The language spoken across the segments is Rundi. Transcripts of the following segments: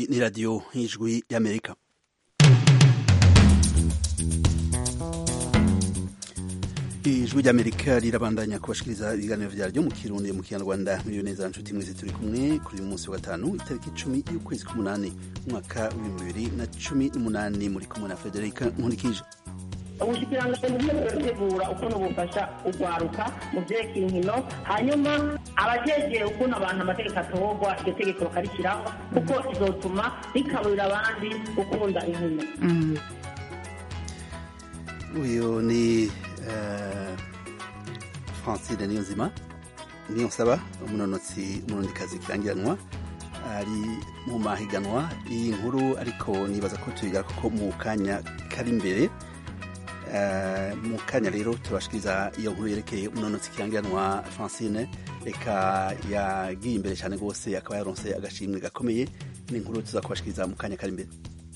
iyi ni radiyo y'ijwi y'amerika ijwi ry'amerika rirabandanya kubashikiriza ibiganiro vyaryo mu kirundi mu kinyarwanda muriyo neza nshuti mwese turi kumwe kuri uyu munsi wa gatanu itariki icumi y'ukwezi k'umunani umwaka w'ibihumbi bibiri na cumi n'umunani muri kumwe na federika nkurikije ubushikiranganji bugiye burategura ukuntu bufasha urwaruka mu vyerekeye inkino hanyuma abajejwe ukuntu abantu amategeko atorwa iryo tegeko bakarishyiraho kuko izotuma rikaburira abandi gukunda inkino uyu ni uh, francine niyonzima niyonsaba umunonotsi umurundikazi kirangiranwa ari mu mahiganwa iyi nkuru ariko nibaza ko tuyiga kuko mu kanya kari imbere mu kanya rero tubashikiriza iyo nkuru yerekeye umunonotsi kirangiranwa francine reka yagiye imbere cyane rwose akaba yaronse agashimwe gakomeye ni inkuru tuza kubashikiriza mu kanya kari imbere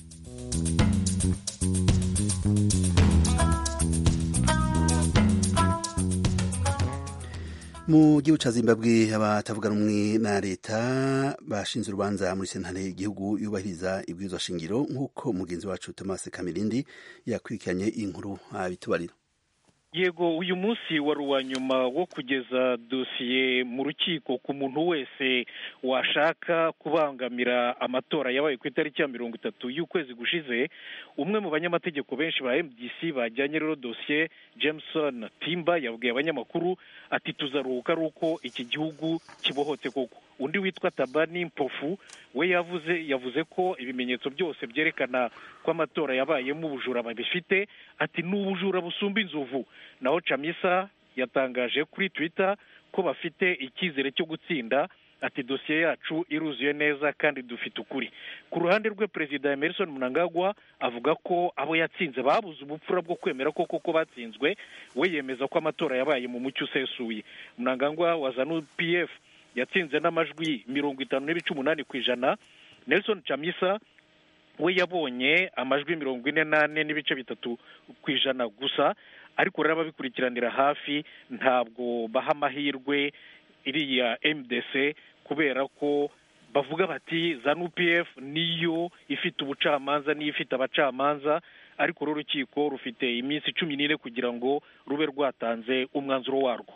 mu gihugu ca zimbabwe abatavuga rumwe na leta bashinze urubanza muri sentare igihugu yubahiriza ibwirizwa shingiro nk'uko mugenzi wacu thomas kamirindi yakurikiranye inkuru abitubarira yego uyu munsi wari uwa nyuma wo kugeza dosiye mu rukiko ku muntu wese washaka kubangamira amatora yabaye ku itariki ya mirongo itatu y'ukwezi gushize umwe mu banyamategeko benshi ba mdc bajyanye rero dosiye jameson timba yabwiye abanyamakuru ati tuzaruhuka ari uko iki gihugu kibohotse koko undi witwa tabani mpofu we yavuze yavuze ko ibimenyetso byose byerekana ko amatora yabayemo ubujura babifite ati ni ubujura busumba inzovu naho camisa yatangaje kuri twitter ko bafite icyizere cyo gutsinda ati dosiye yacu iruzuye neza kandi dufite ukuri ku ruhande rwe perezida emerson mnangagwa avuga ko abo yatsinze babuze ubupfura bwo kwemera ko koko batsinzwe we yemeza ko amatora yabaye mu mucyo usesuye mnangagwa wa zanu pf yatsinze n'amajwi mirongo itanu n'ibice umunani ku ijana nelson chamisa we yabonye amajwi mirongo ine n'ane n'ibice bitatu ku ijana gusa ariko rero ababikurikiranira hafi ntabwo baha amahirwe iriya mdc kubera ko bavuga bati zanu pf niyo ifite ubucamanza niyo ifite abacamanza ariko rero urukiko rufite iminsi cumi n'ine kugira ngo rube rwatanze umwanzuro warwo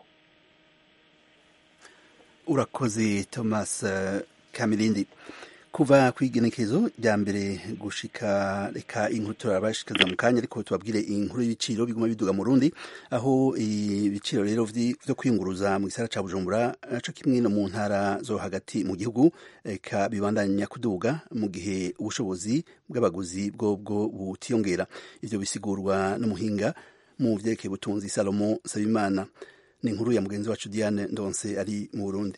urakoze thomas kamirindi kuva ku igenekerezo rya mbere gushika reka inkuru turabashikaza mu kanya ariko tubabwire inkuru y'ibiciro biguma biduga mu rundi aho ibiciro rero vyo kwiyunguruza mu gisagara ca bujumbura naco kimwe no mu ntara zo hagati mu gihugu reka bibandanya kuduga mu gihe ubushobozi bw'abaguzi bwobwo butiyongera ivyo bisigurwa n'umuhinga mu vyerekeye ubutunzi salomo sabimana ni inkuru ya mugenzi wacu diane ndonse ari mu burundi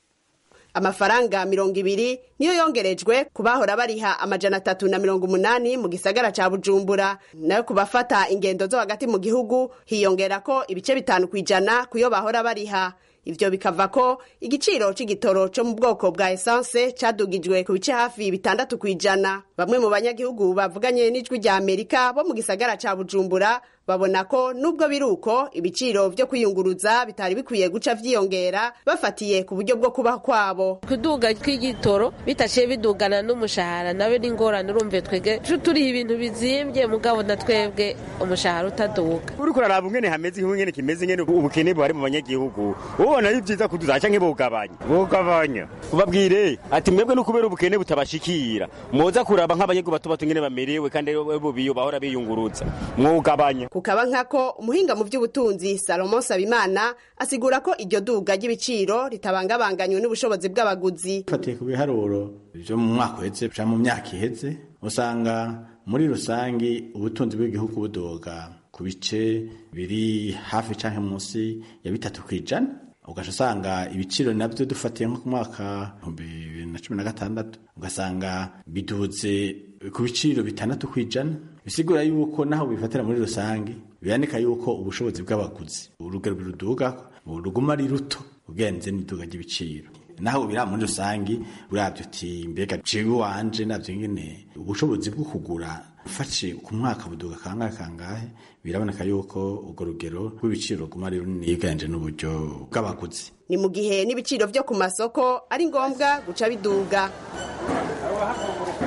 amafaranga mirongo ibiri niyo yongerejwe ku bahora bariha amajana atatu na mirongo umunani mu gisagara ca bujumbura nayo ku bafata ingendo zo hagati mu gihugu hiyongera ko ibice bitanu ku ijana kuyo bahora bariha ivyo bikava ko igiciro c'igitoro co mu bwoko bwa esanse cadugijwe ku bice hafi bitandatu ku ijana bamwe mu banyagihugu bavuganye n'ijwi rya amerika bo mu gisagara ca bujumbura babona ko nubwo biri uko ibiciro vyo kwiyunguruza bitari bikwiye guca vyiyongera bafatiye ku buryo bwo kubaho kwabo kuduga kw'igitoro bitaciye bidugana n'umushahara nawe n'ingorane urumve twege turiha ibintu bizimbye mugabo na twebwe umushahara utaduga uriko uraraba ingene hameze igihugu ingene kimeze ingene ubukene buhari mu banyagihugu ubona ari vyiza kuduza canke bugabanya bugabanya ubabwire ati mwebwe no kubera ubukene butabashikira mwoza kuraba nk'abanyagihugu bato bato ingene bamerewe kandi bo biyo bahora biyunguruza mwugabanya kukaba nkako umuhinga mu by'ubutunzi salomo sabimana asigura ko iryo duga ry'ibiciro ritabangabanganywe n'ubushobozi bw'abaguzi fatiye ku biharuro byo mu mwaka uheze canke mu myaka iheze usanga muri rusangi ubutunzi bw'igihugu budoga ku bice biri hafi canke munsi ya bitatu kw'ijana ugaca usanga ibiciro navyo dufatiye nko ku mwaka bibiri na cumi na gatandatu ugasanga biduze ku biciro bitandatu kw'ijana bisigura yuko naho bifatira muri rusange biboneka yuko ubushobozi bw'abaguzi urugero ruduga ruguma ari ruto ugenze n'iduga ry'ibiciro naho biri muri rusange uravye uti mbega jewe wanje navyo ngene ubushobozi bwo kugura ufashe ku mwaka buduga kangahe kangahe biraboneka yuko urwo rugero rw'ibiciro ruguma ari runini yiganje n'uburyo bw'abaguzi ni mu gihe n'ibiciro vyo ku masoko ari ngombwa guca biduga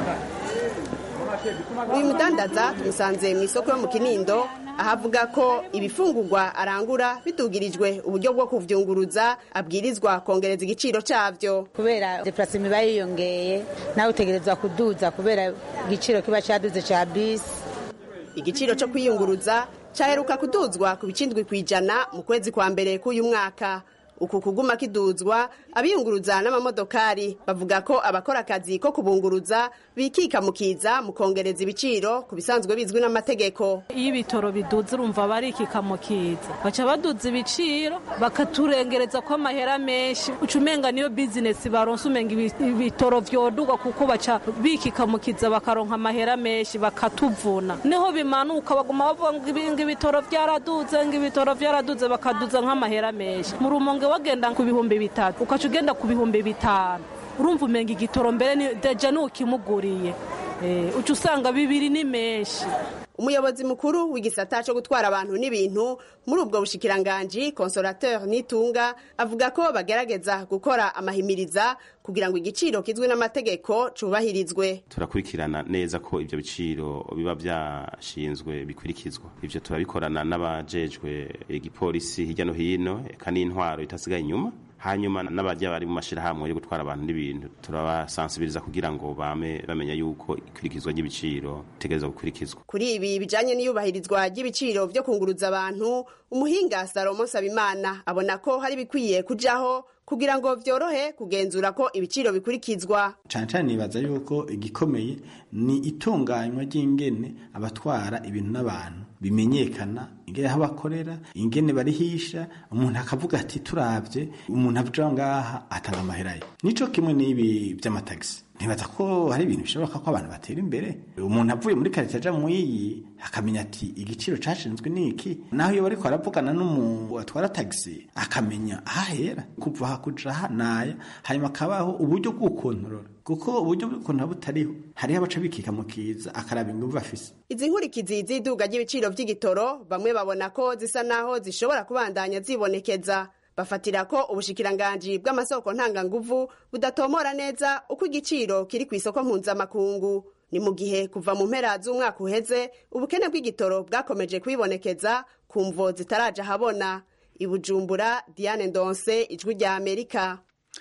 uyu mudandaza tumusanze mu isoko yo mu kinindo ahavuga ko ibifungurwa arangura bitugirijwe uburyo bwo kuvyunguruza abwirizwa kongereza igiciro cavyo kubera deplacement iba yiyongeye nawe utegerezwa kuduza kubera igiciro kiba caduze ca bisi igiciro cyo kwiyunguruza cyaheruka kuduzwa ku bicindwi ku ijana mu kwezi kwa mbere k'uyu mwaka uku kuguma kiduzwa abiyunguruza n'amamodokari bavuga ko abakora akazi ko kubunguruza bikika mu kiza mu kongereza ibiciro ku bisanzwe bizwi n'amategeko iyo ibitoro biduze urumva barikika mu kiza baca baduza ibiciro bakaturengereza ko amahera menshi uca umenga niyo bizinesi baronse umenga ibitoro vyodugwa kuko baca bikika mu kiza bakaronka amahera menshi bakatuvuna niho bimanuka baguma bavuga ngo ibitoro vyaraduze ngo ibitoro vyaraduze bakaduza nk'amahera menshi mu rumonge wagenda ku bihumbi bitatu ukaca ugenda ku bihumbi bitanu urumva umenga igitoro mbere ni deja n'ukimuguriye uca usanga bibiri ni menshi umuyobozi mukuru w'igisata cyo gutwara abantu n'ibintu muri ubwo bushikiranganji consolateur nitunga avuga ko bagerageza gukora amahimiriza kugira ngo igiciro kizwi n'amategeko cubahirizwe turakurikirana neza ko ibyo biciro biba byashinzwe bikurikizwa ibyo turabikorana n'abajejwe igipolisi hirya no hino eka n'intwaro itasigaye inyuma hanyuma n'abajya bari mu mashyirahamwe yo gutwara abantu n'ibintu turabasansibiriza kugira ngo bame bamenya yuko ikurikizwa ry'ibiciro ritegereza gukurikizwa kuri ibi bijanye n'iyubahirizwa ry'ibiciro vyo kunguruza abantu umuhinga salomo nsabimana abona ko hari bikwiye kujaho kugira ngo vyorohe kugenzura ko ibiciro bikurikizwa cane cane nibaza yuko igikomeye ni itunganywa ry'ingene abatwara ibintu n'abantu bimenyekana ingene aho bakorera ingene barihisha umuntu akavuga ati turavye umuntu avuga ngaha atanga amahera ye nico kimwe n'ibi vy'amatagisi ntibaza ko hari ibintu bishoboka ko abantu batera imbere umuntu avuye muri karite aja muyiyi akamenya ati igiciro cashinzwe niki naho iyo bariko baravugana n'umuntu atwara tagisi akamenya ahahera kuva hakuja hanaya hanyuma akabaho uburyo bw'ukontorora kuko uburyo bw'ukontorora butariho hariho abaca bikika mu kiza akaraba inguvu afise izi nkurikizi z'iduga ry'ibiciro vy'igitoro bamwe babona ko zisa naho zishobora kubandanya zibonekeza bafatira ko ubushikiranganji bw'amasoko ntanganguvu budatomora neza uko igiciro kiri ku isoko mpuzamakungu ni mu gihe kuva mu mpera z'umwaka uheze ubukene bw'igitoro bwakomeje kwibonekeza ku mvo zitaraja habona ibujumbura diane ndonse ijwi rya amerika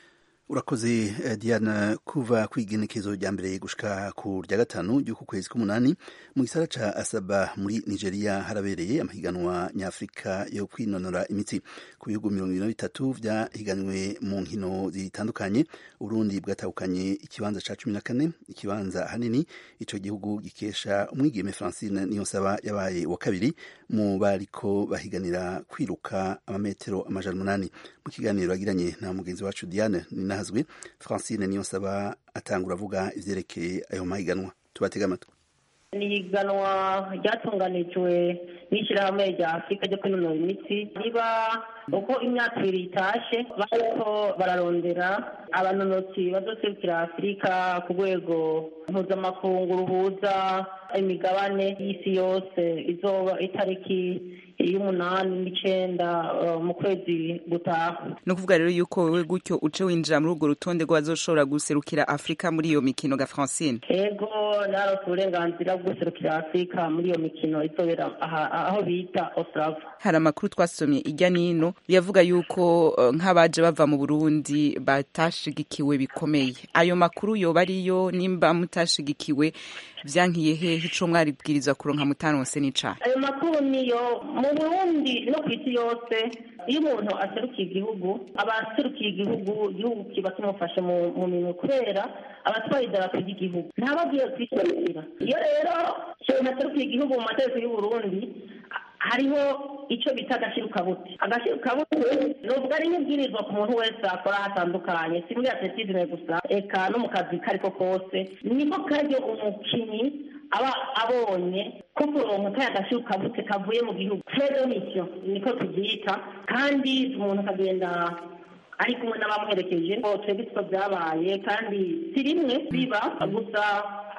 urakoze diana kuva ku igenekezo rya mbere gushika ku rya gatanu ry'uku kwezi k'umunani mu gisara ca asaba muri nigeria harabereye amahiganwa nyafurika yo kwinonora imitsi ku bihugu mirongo ibiri na bitatu vyahiganwe mu nkino zitandukanye uburundi bwatahukanye ikibanza ca cumi na kane ikibanza hanini ico gihugu gikesha umwigeme francine niyonsaba yabaye wa kabiri mu bariko bahiganira kwiruka amametero amajana umunani mu kiganiro yagiranye na mugenzi wacu diane ninahazwe francine niyonsaba atangura avuga ivyerekeye ayo mahiganwa tubatega amatwi ni ihiganwa ryatunganijwe n'ishyirahamwe rya afurika ryo kwinonora imitsi riba uko imyaka ibiri itashe bariko bararondera abanonotsi bazoserukira afurika ku rwego mpuzamakungu ruhuza imigabane y'isi yose izoba itariki y'umunani n'icenda mu kwezi gutaha ni ukuvuga rero yuko wewe gutyo uce winjira muri urwo rutonde rw'abazoshobora guserukira afurika muri iyo mikino ga francine ego narose uburenganzira bwo guserukira afurika muri iyo mikino izobera aho bita ostrava hari amakuru twasomye ijya n'ino yavuga yuko nk'abaje bava mu burundi batashigikiwe bikomeye ayo makuru yoba ariyo nimba mutashigikiwe vyankiye hehe ico mwaribwiriza kuronka mutaronse n'icaha ayo makuru niyo mu burundi no ku isi yose iyo umuntu aserukiye igihugu aba aserukiye igihugu igihugu kiba kimufashe mu minwe kubera abatwaye idarapo ry'igihugu ntaba agiye kwiserukira iyo rero umuntu aserukiye igihugu mu mategeko y'uburundi hariho icyo bita agashirukabute agashirukabute ni ubwo ari nk'ibwirizwa ku muntu wese akora hatandukanye si muri atletisme gusa eka no mu kazi ko ariko kose niko karyo umukinnyi aba abonye ko kuronka kaya gashirukabute kavuye mu gihugu fedo nicyo niko tubyita kandi umuntu akagenda ari kumwe n'abamuherekeje twebwe two byabaye kandi si rimwe biba gusa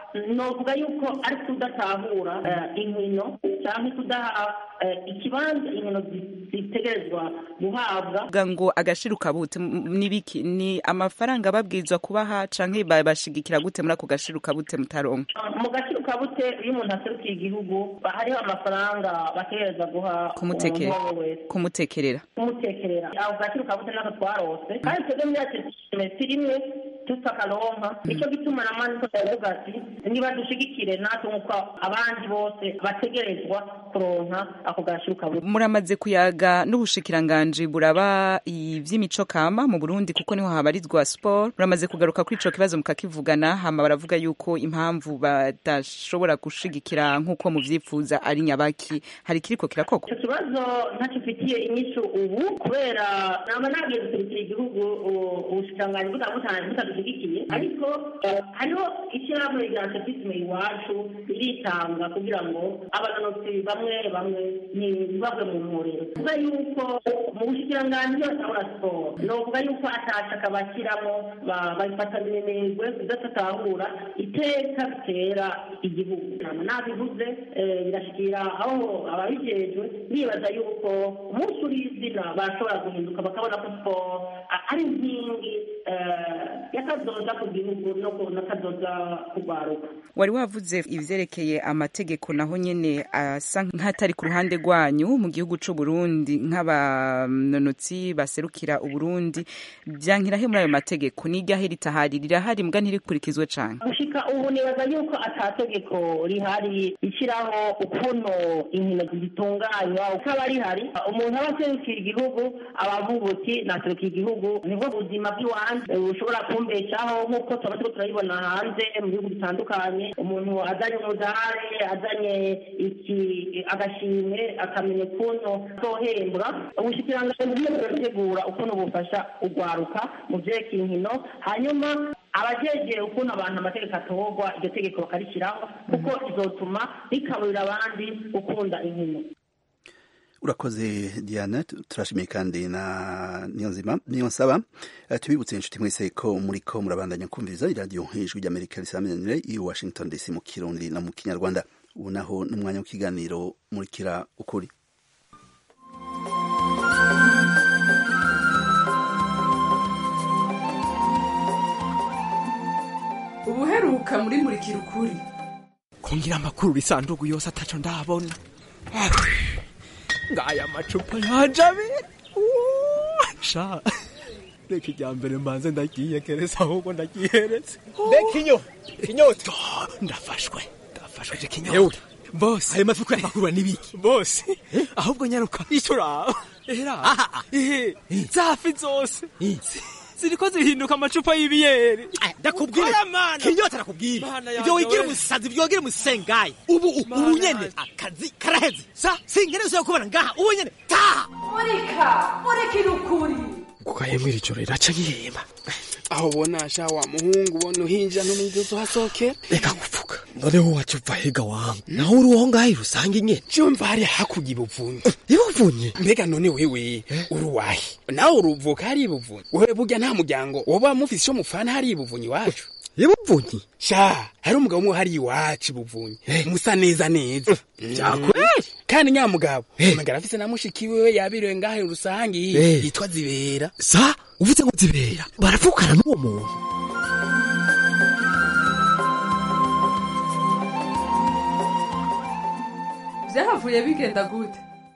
novuga yuko ari kudatahura eh, inkino cyangwa kudaha eh, ikibanza inkino zi- zitegerezwa guhabwa Vuga ngo agashiruka bute M- nibiki ni amafaranga babwirizwa kubaha canke babashigikira gute muri ako gashiruka bute mutaronka mu gaciro ka bute iyo umuntu aserukiye igihugu hariho amafaranga bategereza guha kumutekera umuntu uwo wese kumutekerera kumutekerera ako gaciro ka bute nako twarose kandi twebwe muri yacu semesitiri imwe tutakaronka nicyo gituma na mani tutavuga ati niba dushigikire natwe nk'uko abandi bose bategerezwa kuronka ako gaciro ka bute muramaze kuyaga n'ubushikiranganji buraba ivy'imico kama mu Burundi kuko niho habarizwa sport muramaze kugaruka kuri ico kibazo mukakivugana hama baravuga yuko impamvu badashobora gushigikira nk'uko muvyifuza ari nyabaki hari kiriko kirakogwa icyo kibazo ntacyo mfitiye inyishu ubu kubera naba nagiye guserukira igihugu u- ubushikiranganji butabutanze butadushyigikiye ariko eh, hariho ishyirahamwe rya atletisme iwacu riritanga kugira ngo abanonotsi bamwe bamwe ntibabwe mu muriro kuvuga yuko mu bushikiranganji batabura siporo ni ukuvuga yuko atashaka bashyiramo ba- babifata minenegwe kudatatahura iteka bitera igihugu Nama nabivuze eh, birashikira aho ababijejwe bibaza yuko umunsi uri izina bashobora guhinduka bakabona ko siporo a- ari inkingi eh, y'akazoza ku gihugu no ku- n'akazoza kugwaruka wari wavuze ivyerekeye amategeko naho nyene asa nk'atari ku ruhande rwanyu mu gihugu c'u Burundi nk'abanonotsi baserukira Uburundi vyankirahe muri ayo mategeko n'iryahe ritahari rirahari mbwa ntirikurikizwe cane gushika ubu nibaza yuko atategeko rihari rishyiraho ukuntu inkino zitunganywa ukaba rihari umuntu aba aserukira igihugu aba avuga uti naserukiye igihugu nibwo buzima bw'iwanjye eh, bushobora kumbeshaho nk'uko tuba turiko turabibona hanze mu bihugu bitandukanye umuntu azanye umudari azanye iki agashimwe akamenya ukuntu azohembwa ubushikiranganji burimo burategura ukuntu bufasha urwaruka mu vyerekeye inkino hanyuma abajejwe ukuntu abantu amategeko atorwa iryo tegeko bakarishyiraho kuko izotuma rikaburira abandi gukunda inkino urakoze diana tu- turashimiye kandi na niyonzima niyonsaba Eh, tubibutse inshuti mwese ko muriko murabandanya kumviriza iradiyo ijwi ry'amerika risaminanire i washington dc mu kirundi no mu kinyarwanda ubu naho n'umwanya w'ikiganiro murikira ukuri ubuheruka muri murikira ukuri kungira amakuru isanduku yose ataco ndabona ngaya amacupa yaje abiri sha reka irya mbere mbanze ndagiyegereza ahubwo ndagiheretse Mbega inyo inyota ndafashwe ndafashwe je kinyota bose ayo mafi kuyapakurura n'ibiki bose ahubwo nyaruka icyo uraba era ehe zafi zose ziriko zihinduka amacupa y'ibiyeri ndakubwire kinyota nakubwire ibyo wigira umusazi ibyo wigira umusengayi ubu ubu nyene akazi karaheze sa sinkeneye yo kubona ngaha ubu nyene taha murika murikira ukuri kukayemwira ijoro riraca nkihema aho ubona sha wa muhungu ubona uhinja n'umwiza uzohasokera reka gupfuka noneho waca uva hega wangu naho uri uwo ngaho rusange nyene cyumva hari hakurya ibuvunyi ibuvunyi mbega none wewe uri uwahe nawe uruvuka hari ibuvunyi wewe burya nta muryango woba mufise ico mufana hari ibuvunyi iwacu ibuvunyi sha hari umugabo umwe hari iwacu ibuvunyi musa neza neza vyakweli kandi nyamugabo umugabo afise na mushiki wiwe yabiriwe ngahe rusange Eh. yitwa zibera sa uvuze ngo zibera baravukana n'uwo muntu byahavuye bigenda gute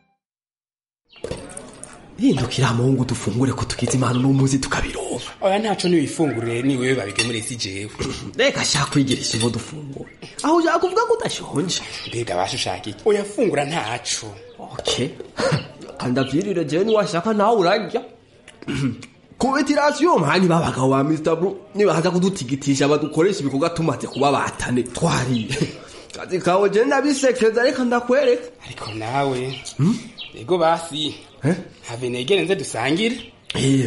hindukira muhungu dufungure ko tugize impano n'umuzi tukabironka oya ntaco niwifungurire ni wewe babigemuriye si jewe reka shaka kwigirisha ivo dufungure aho ushaka kuvuga ko udashonje mbega bashushaka iki oya fungura ntaco okay kandi avyirire jewe niwashaka nawe urarya kubetirasiyo mani babagabo ba Mr. Blue nibaza kudutigitisha badukoresha ibikorwa tumaze kuba batane twariye kazi kawe je ndabisekeza reka ndakwereka ariko nawe ego basi have negere nze dusangire iya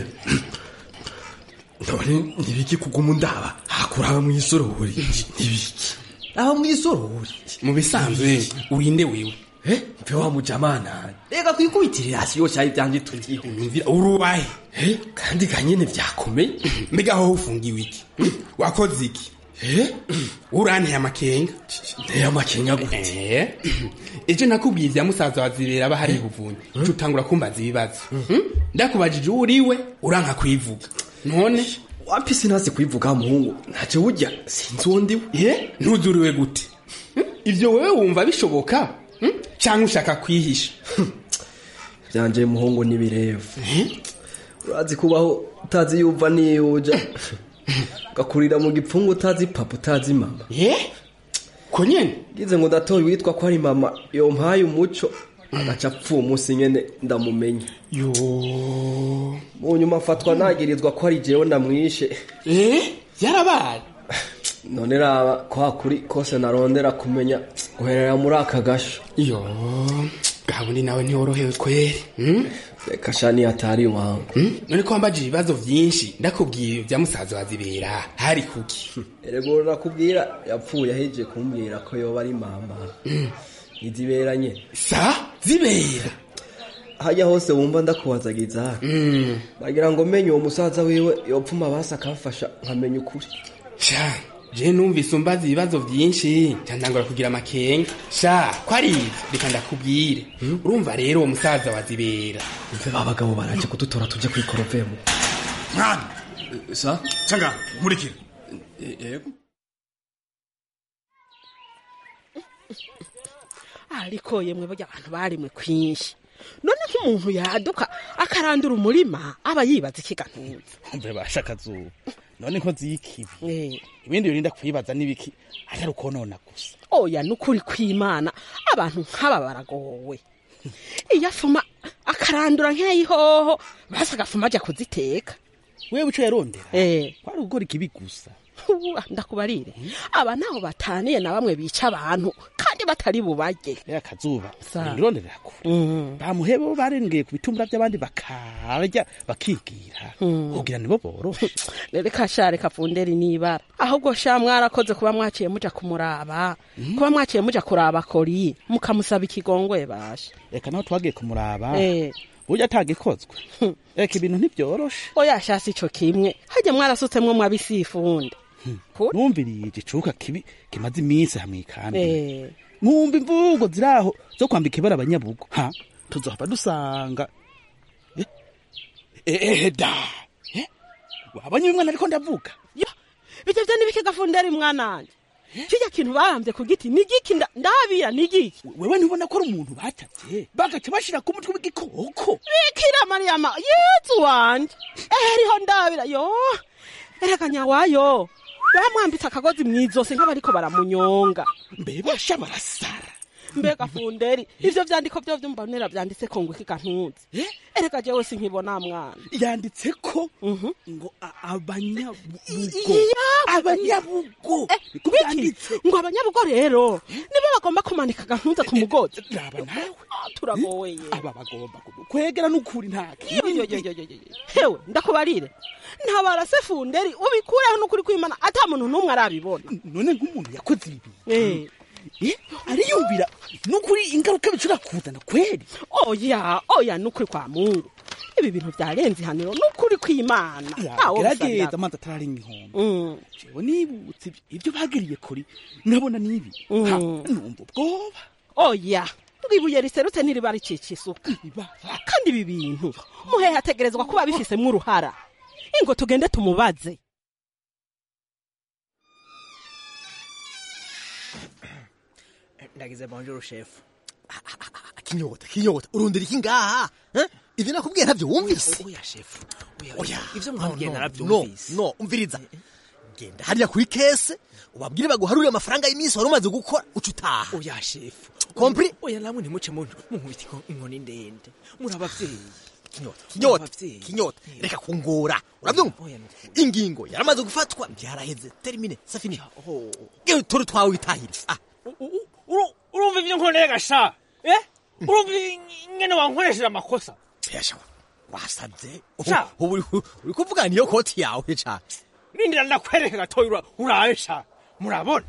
none nibiki kuguma undaba hakuraba mw'isorori nibiki aba mw'isorori mu bisanzwe urinde wewe eh mpe wa mujamana reka twikubitirira hasi yose ari byanje turiho umvira urubahe eh kandi ganyene vyakomeye mbega aho ufungiwe iki wakoze iki uranteye amakenga nteye amakenga gute Eh, ejo nakubwiye ibya musaza wa zibera aba hari buvunyi uca utangura kumbaza ibibazo Hmm? ndakubajije uwo uriwe uranka kwivuga none wapisi ntazi kwivuga muhungu ntacyo burya sinzi uwo ndiwe ye ntuzuriwe gute Hmm? ivyo wewe wumva bishoboka Hmm? canke ushaka kwihisha byanje muhungu n'ibirevu urazi kubaho utazi yuva niyuja ugakurira mu gipfungu utazi papa utazi mama ye ko nyene ngize ngo ndatoye witwa ko ari mama yompaye umuco agaca apfuye umunsi nyene ndamumenya yo mu nyuma afatwa nagirizwa ko ari jewe ndamwishe eh yarabaye none raba ko hakuri kose narondera kumenya guherera muri aka gasho yo gabundi nawe ntiworohewe kweri Hmm? reka shani atari iwangu Hmm? none ko wambajije ibibazo vyinshi ndakubwiye ibya musaza wa zibera hari kuki erego nakubwira yapfuye aheje kumbwira ko yoba ari mama iziberanye sa zibera hajya hose wumva ndakubazagiza bagira ngo menye uwo musaza wiwe yopfuma basi akamfasha nkamenya ukuri sha je numvise umbaza ibibazo vyinshi candangura kugira amakenga sha ko ari ivyo reka ndakubwire urumva rero uwo musaza wa zibera abagabo baraje kudutora tujye kuri korovemu mwana sa canga nkurikira yego ariko yemwe burya abantu barimwe kwinshi none nk'umuntu yaduka akarandura umurima aba yibaza ikigantuza mbe basha akazuba none ko zikibi ibindi birinda kwibaza n'ibiki atari ukonona gusa oya nukuri kw'imana abantu nk'aba baragowe iyo afuma akarandura nk'ayihoho basi agafuma ajya kuziteka wewe uco yarondera eh kwari ugukora ikibi gusa Uwa, ndakubarire aba naho bataniye na bamwe bica abantu kandi batari bubarye ya kazuba Sa. ngironderera kure bamuhebe bo barengeye ku bitumbura by'abandi bakarya bakigira kugira nibo boroshe rero kashare kavunderi nibara ahubwo sha mwarakoze kuba mwaciye muja kumuraba kuba mwaciye muja kuraba kori mukamusaba ikigongwe basha reka naho twagiye kumuraba Eh. burya atagikozwe reka ibintu ntibyoroshe oya shasi ico kimwe hajya mwarasutsemwo mwabisifunde numviriye igicuka kibi kimaze iminsi hamwe ikambi Eh. mwumva imvugo ziraho zo kwambika ibara abanyabugo ha tuzohava dusanga Eh, eh, eh, da Eh, wabonye uyu mwana ariko ndavuga yo bijya vyo nibiki gafunderi mwananje kirya kintu barambye ku giti ni giki nda- ndabira ni giki wewe ntubona ko ari umuntu batavye bagaca bashira ku mutwe w'igikoko bikira mariyama yezu wanje eriho ndabira yo ereka nyawayo bamwambitse akagozi mw'izosi nk'abariko baramunyonga mbe basha barasara mbega funderi ivyo vyandiko vyo vyumbonera vyanditse ko ngo iki kantuzi ereka jewe sinkibona mwana yanditse ko ngo a- abanyabugo Iya. abanyabugo niko biki byanditse ngo abanyabugo rero nibo bagomba kumanika agantuza ku mugozi raba nawe turagoweye aba bagomba kwegera n'ukuri nta kindi hewe ndakubarire ntabarase funderi ubikureho n'ukuri kwimana ata muntu n'umwe arabibona none nk'umuntu yakoze ibi Eh. Eh, ariyumvira n'ukuri ingaruka bishobora kuzana kweri oya oya n'ukuri kwa mungu ibi bintu byarenze ihaniro n'ukuri kw'imana Ntawo gerageza bisabira. amazi atararenga inkombe Mm. jewe nibutse ibyo- ibyo bagiriye kuri nkabona n'ibi Ha, numva ubwoba oya ngo ibuye riserutse ntiriba rikica isuka kandi ibi bintu muhehe ategerezwa kuba bifisemwo uruhara ingo tugende tumubaze ndagize bonjour chef kinyota kinyota urundira iki ngaha eh? ivyo nakubwiye ntavyo wumvise oya chef oya ivyo no, mwambwiye no, naravyumvise. no no umviriza genda hariya kuri kese ubabwire baguharurire amafaranga y'iminsi wari umaze gukora uca utaha oya chef Compris? oya namwe ntimuce mu munkubita inko- inkoni ndende muri abavyeyi kinyota kinyota kinyota reka kungora uravyumva ingingo yaramaze gufatwa byaraheze termine safini gewe turi twawe witahire ah urumva ivyo nkoreye gasha eh urumva ingene wankoresheje amakosa yasha wasaze Sha. ubu uri- uri kuvugana niyo koti yawe cane rindira ndakwereka gatoya ura- urabe sha murabona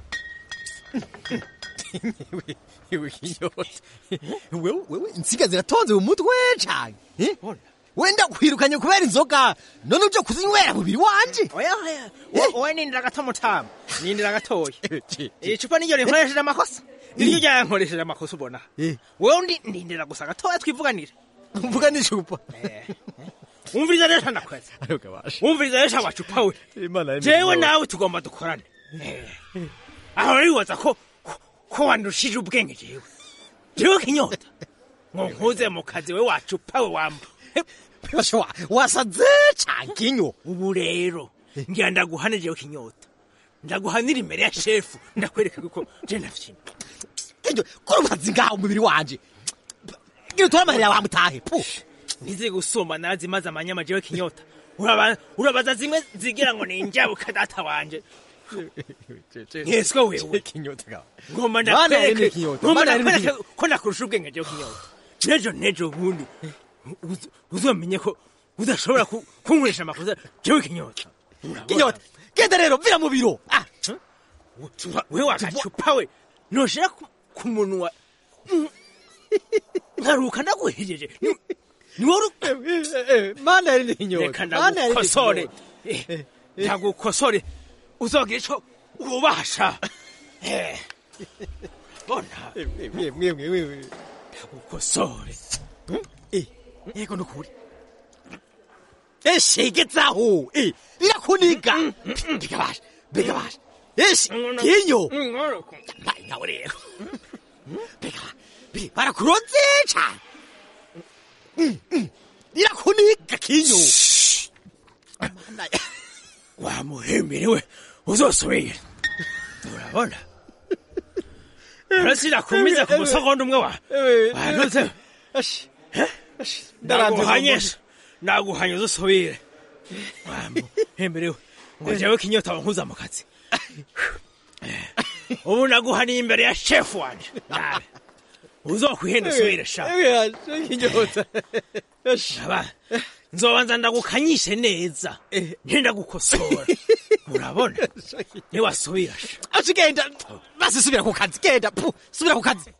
Wewe kinyota wewe wewe insiga ziratonze mu mutwe cane eh? wenda kwirukanye kubera inzoga none uje kuzinywera mubiri wanje oya oya Wo- wowe nindira gato mutama nindira gatoya icupa niryo rinkoresheje amakosa niryo ryankoresheje amakosa ubona wowe ndi ndindira gusa gatoya twivuganire mvuga n'icupa wumviriza rero ndakweza wumviriza rero wacupa we jewe nawe tugomba dukorane aho ribaza ko ko- ko wandushije ubwenge jewe jewe kinyota ngo nkuze mu kazi we wacupa we wamba wasaze cankinyo ubu rero ngira ndaguhane jewe kinyota ndaguhanira imbere ya shefu ndakwereka ko je nafyina kinyo kuri ubazi ngaho umubiri wanje ngira utwara amahera yawe mutahe pu ntizi gusumba nazi maze amanyama jewe kinyota Uraba- urabaza zimwe zigira ngo ni injabuka data wanje Yeswe wewe ngomba Mana yari ndakwereke kinyota, ngomba mana yari ndakwereke kinyota. ko ndakurusha ubwenge jewe kinyota nejo nejo bundi uz- uzomenye ko udashobora ku- kunkoresha amakosa jewe kinyota kinyota genda rero vira mu biro ah we wagacupa we noshira ku- ku munwa Mm. nkaruka ndaguhejeje Ni- ni wowe mana yari kinyota reka mana yari ndagukosore kinyota. Eh, ndagukosore uzogira ico ubasha Eh, bona ndagukosore yego nukuri eshe gezaho eh irakuniga bigabasha bigabasha eshe kinyo mbaye nawe rero biga bi- barakuroze cane Mm, mm. irakuniga kinyo wamuhemberewe uzosubire urabona arasirakumiza ku musogondo umwe wa wanoze ndaguhanyesha naguhanya uzusubire wamuhemberewe ngo jewe kinyota wankuza mu kazi ubu naguhaniye imbere ya shefu wanje nawe uzokwihenda usubire sha Aba, nzobanza ndagukanyishe neza ntenda gukosora urabona niwasubira sha aci genda basi subira ku kazi genda pu subira ku kazi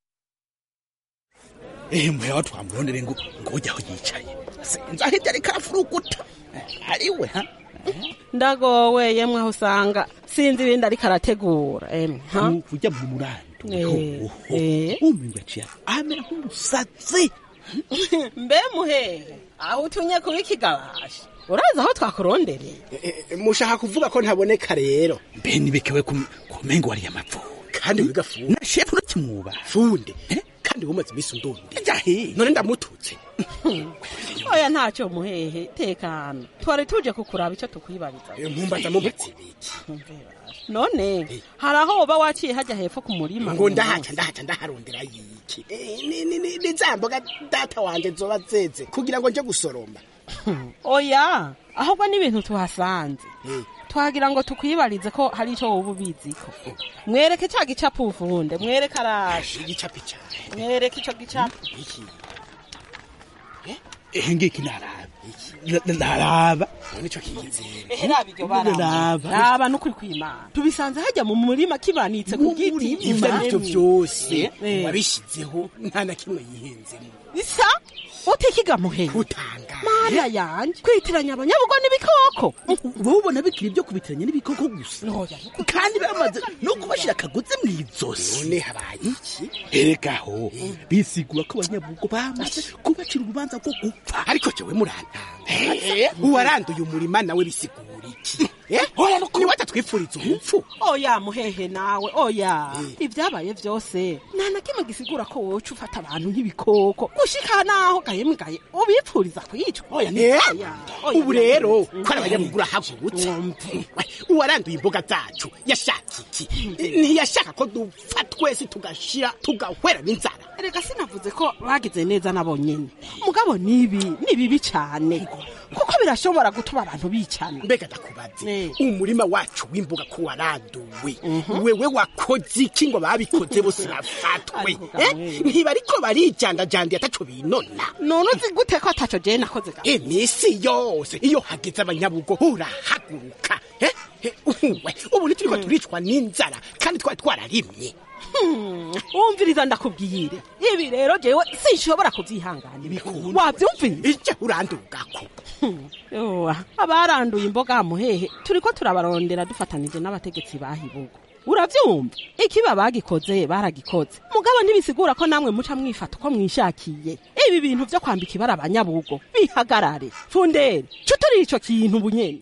ehe muya watu wamurondere ngo ngo ujya aho yicaye sinzi aho ibyo ariko arafuruguta ariwe ha ndagowe yemwe aho usanga sinzi ibindi ariko arategura emwe ha ujya mu murando Eh, eh. umuntu yaciye amera nk'umusatsi mbe muhehe aho utunye kuba ikigabasha urazi aho twakurondereye mushaka kuvuga ko ntaboneka rero mbe nibekewe kumengo wariye amapfundo kandi wiga fundi na shefu urakimwuba funde kandi wumaze iminsi undundi jahe none ndamututse oya ntacyo muhehe tekana twari tuje kukuraba icyo tukwibariza mumbaza mubatse none hari aho woba waciye hajya hepfo ku murima ngo ndahaca ndahaca ndaharondera yiki Eh, ni- ni- ni- ni za mboga data wanje zoba zeze kugira ngo nje gusoroma oya ahubwo n'ibintu tuhasanze twagira ngo tukwibarize ko hari icyo wowe ubiziko mwereke cya gicapu uvunde mwereke araje igicapu cyane mwereke icyo gicapu ehe ngiki naraba Na- naraba nico kiyize ehe raba iryo bara Raba. raba n'ukuri kw'imana tubisanze hajya mu murima kibanitse ku giti ivyo arivyo vyose Eh. wabishizeho nta na kimwe yihenzemo isa utikiga muhehe mana yanje kwitiranya abanyabugo n'ibikoko wowe ubona bikiri ibyo kubitiranya n'ibikoko gusa kandi bamaze no kubashira akagozi mu izosi none habaye iki erekaho bisigura ko abanyabugo bamaze kubacira urubanza rwo gupfa ariko jewe muranta uwaranduye umurima nawe bisigura iki oya ni watatwifuriza urupfu oya muhehe nawe oya ibyabaye byose nta na kimwe gisigura ko wowe uca ufata abantu nk'ibikoko gushika naho gahembwe gahe ubipfuriza kwicwa oya ni Eh, oya oya, ubu rero Mm. ko ari abanyamuguru ahagurutse uwaranduye imboga zacu yashaka iki ntiyashaka ko dupfa twese tugashira tugahwera n'inzara reka sinavuze ko bagize neza nabo nyine mugabo nibi ni bibi cyane kuko birashobora gutuma abantu bicana mbega ndakubaze umurima wacu w'imboga ko waranduwe wewe wakoze iki ngo babikoze bose bafatwe Eh, ntibariko barijandajandi ataco binona none uzi gute ko ataco jewe nakoze ga iminsi yose iyo hageze abanyabugo urahaguruka Eh, eh, uwe ubu ntituriko turicwa n'inzara kandi twari twararimye wumviriza ndakubwire ibi rero jewe sinshobora kubyihanganira wabyumvise icyo urandugako yowa abaranduye imboga muhehe turiko turabarondera dufatanije n'abategetsi bahibugo uravyumva ikiba bagikoze baragikoze mugabo ntibisigura ko namwe muca mwifata uko mwishakiye ibi bintu vyo kwambika ibara abanyabugo bihagarare fundere cuturi ico kintu bunyene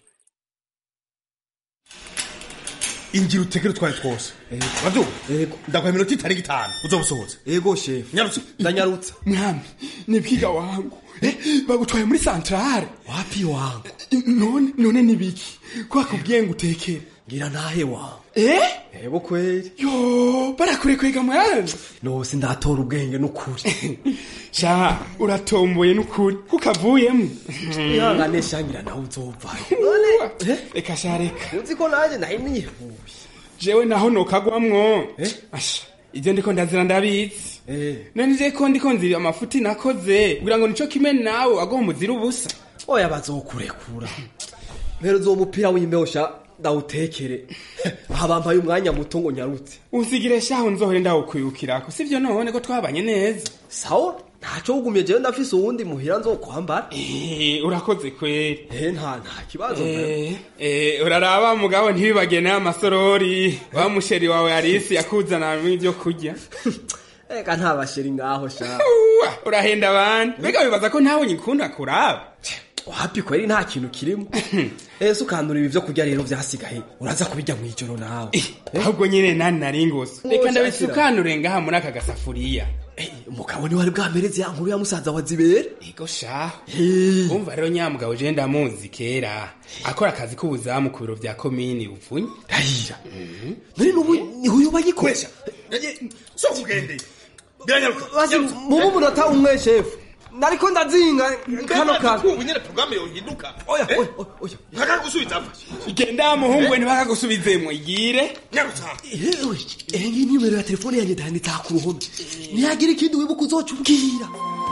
ingira utekere utwaye twose baduga ndaguha iminota itarenga itanu uzoba usohotse ego shefu nyarutse ndanyarutsa mwami ni bwiga wangu Eh, bagutwaye muri santrale wapi wangu none none ni biki ko bakubwiye ngo utekere ngira ntahe wangu eh ego kweli yo barakurekwega mwana nose ndatora ubwenge n'ukuri sha uratomboye n'ukuri kukavuyemo ihangane shangira nawe uzovayo reka sha reka uzi ko nanjye nari nihuye jewe naho nokagwamwo asha ibyo ndiko ndazira ndabizi none je ko ndiko nzira amafuti nakoze kugira ngo nico kimwe nawe agomba umuzira ubusa oya bazokurekura mpera uzo mupira w'imbeho sha ndawutekere aha bampaye umwanya muto ngo nyarutse usigire shaho nzohore ndawukwirukirako sivyo none ko twabanye neza sawa ntaco wugumye jewe ndafise uwundi muhira nzokwambara Eh, urakoze kweri eh nta nta kibazo Eh, eh, uraraba mugabo ntibibage n'amasorori wa musheri wawe arisi yakuzanamo ibyo kurya eka nta basheri ngaho sha Uwa, urahenda abandi mbega wibaza ko ntawe nyikunda kuraba wapi kweri nta kintu kirimo ese ukandura ibi vyo kurya rero vyasigaye uraza kubirya mw'ijoro nawe ahubwo nyine nani nari ngose Oh, reka shakira. ndabisukanure ngaha muri aka gasafuriya umugabo ni wari bwamereze ya nkuru ya musaza wa zibere ego shaho umva rero nyamugabo je ndamuzi kera akora akazi k'ubuzamu ku biro vya komini bupfunye rahira nari nubu niho uyo bagikoresha so kugende biranyaruka basi mubu umunota umwe shefu nariko ndazinga kano kantu ubu nyene programme yohinduka oya oya oya ntaka gusubiza mfashe igenda muhungu we ntibakagusubizemwo igire nyarutsa ehe ngiyi nimero ya telefone yanjye ndanditse ku ruhome nihagira ikindi wibuka uzoca ubwira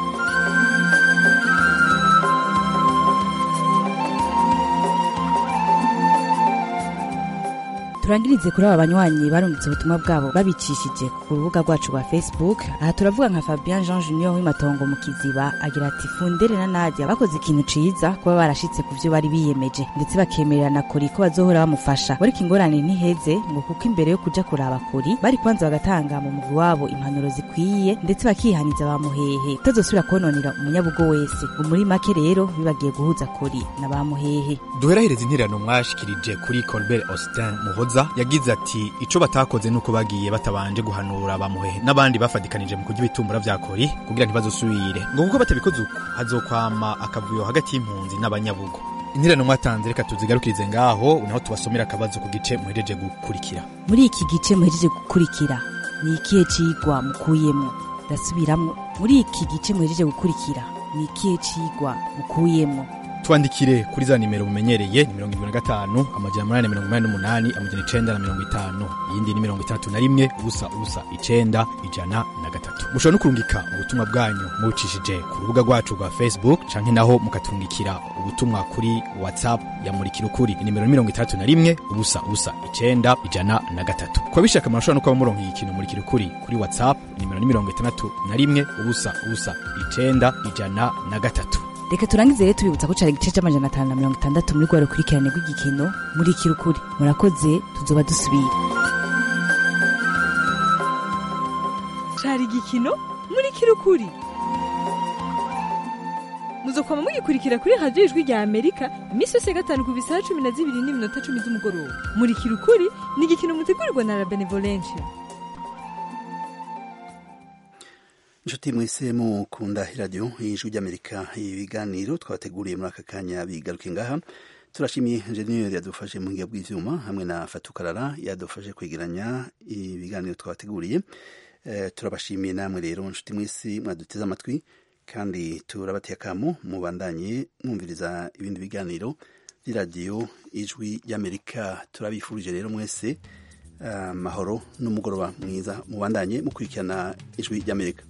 turangirize kuri aba banywanyi barungitse ubutumwa bwabo babicishije ku rubuga rwacu rwa facebook aha turavuga nka fabien jean junior w'imatongo mu kiziba agira ati fundere na nadia bakoze ikintu ciza kuba barashitse ku vyo bari biyemeje ndetse bakemererana kuri ko bazohora bamufasha ariko ingorane ntiheze ngo kuko imbere yo kuja kuraba kuri bari kwanza bagatanga mu mugwi wabo impanuro zikwiye ndetse bakihaniza bamuhehe utazosubira kononera umunyabugo wese ngo muri make rero bibagiye guhuza kuri na bamuhehe duherahereza intererano mwashikirije kuri colbert austin muhoza yagize ati ico batakoze nuko bagiye batabanje guhanura bamuhehe n'abandi bafadikanije mu kurya ibitumbura vya kori kugira ntibazosubire ngo kuko batabikoze uko hazokwama akavuyo hagati y'impunzi n'abanyabugo intererano mwatanze reka tuzigarukirize ngaho naho tubasomera akabazo ku gice muhejeje gukurikira muri iki gice muhejeje gukurikira ni ikihe cigwa mukuyemo ndasubiramwo muri iki gice muhejeje gukurikira ni ikihe cigwa mukuyemo twandikire kuri za nimero mumenyereye ni mirongo irindwi na gatanu amajana umunani na mirongo inani n'umunani amajana icenda na mirongo itanu iyindi ni mirongo itandatu na rimwe ubusa ubusa icenda ijana na gatatu mushobora no kurungika ubutumwa bwanyu mubucishije ku rubuga rwacu rwa facebook canke naho mukaturungikira ubutumwa kuri whatsapp ya murikira ukuri inimero ni mirongo itandatu na rimwe ubusa ubusa icenda ijana na gatatu kuba bishaka murashobora no kuba muronka ikintu murikira ukuri kuri whatsapp inimero ni mirongo itandatu na rimwe ubusa ubusa icenda ijana na gatatu reka turangize rero tubibutsa ko cari igice c'amajana atanu na mirongo itandatu muri rwa rukurikirane rw'igikino muri kirukuri murakoze tuzoba dusubira cari igikino muri kirukuri muzokwama mugikurikira kuri radiyo ijwi rya amerika iminsi yose ya gatanu ku bisaha cumi na zibiri n'iminota cumi z'umugoroba muri kirukuri ni igikino mutegurirwa na la benevolencia inshuti mwese mukunda iradiyo y'ijwi ry'amerika ibiganiro twabateguriye muri aka kanya bigaruke ngaha turashimiye enjeniyeri yadufashe mu buhinga bw'ivyuma hamwe na fatukarara yadufashe kwegeranya ibiganiro twabateguriye Eh, turabashimiye namwe rero inshuti mwese mwaduteze amatwi kandi turabateye akamo mubandanye mwumviriza ibindi biganiro by'iradiyo ijwi ry'amerika turabifurije rero mwese amahoro n'umugoroba mwiza mubandanye mukurikirana ijwi ry'amerika